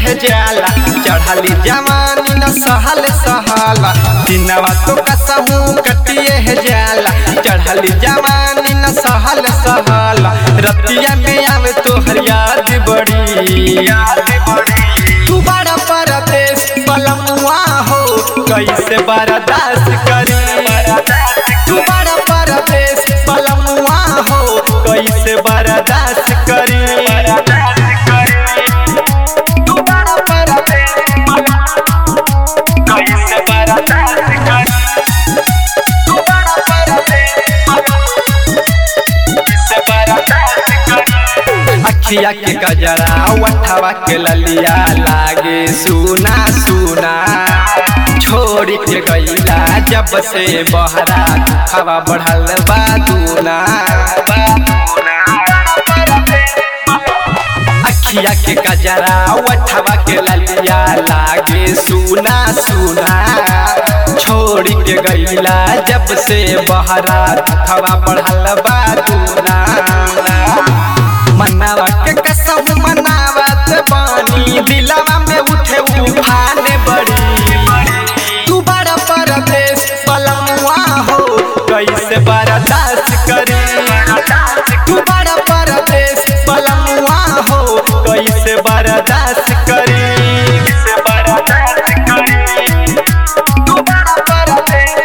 है जाला चढ़ाली जवानी न सहल सहाला दिनवा तो कसहू कटिए है जाला चढ़ाली जवानी न सहल सहाला रतिया में आवे तो हर याद बड़ी तू बड़ा परदेश पलमुआ हो कैसे बर्दाश्त करी तू बड़ा परदेश पलमुआ हो कैसे बर्दाश्त करी तू बड़ा परदेश कैसे बर्दाश्त करी तू बड़ा परदेश कैसे बर्दाश्त करी अखिया के गजरा वठवा के ललिया लागे सुना सुना छोड़ के गईला जब से बहरा हवा बढ़ल बा दूना अखिया के गजरा वठवा के ललिया लागे सुना सुना छोड़ के गईला जब से बहरा हवा बढ़ल बा दूना मनावा के कसम मनावत बानी दिलवा में उठे उफान बड़ी तू बड़ा परदेश पलमुआ हो कैसे बर्दाश्त करी तू बड़ा परदेश पलमुआ हो कैसे बर्दाश्त करी कैसे बर्दाश्त करी तू बड़ा परदेश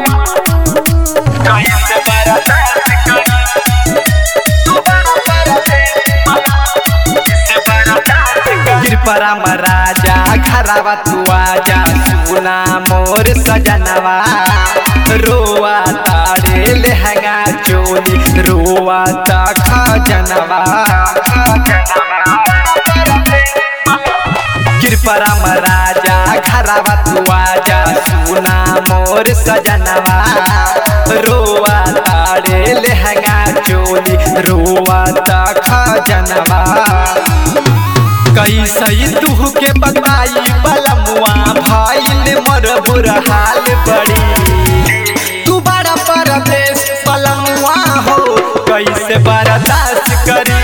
कैसे बर्दाश्त करी कृपरा महाराजा घरवा तू आजा सुना मोर सजनवा रोआ तारे लहंगा चोली रोआ ता खजनवा कृपरा महाराजा घरवा तू आजा सुना मोर सजनवा रोआ तारे लहंगा चोली रोआ ता खजनवा कैसे तू के बताई बलमुआ भाई मर बुरा हाल बड़ी तू बड़ा परदेश बलमुआ हो कैसे बर्दाश्त करी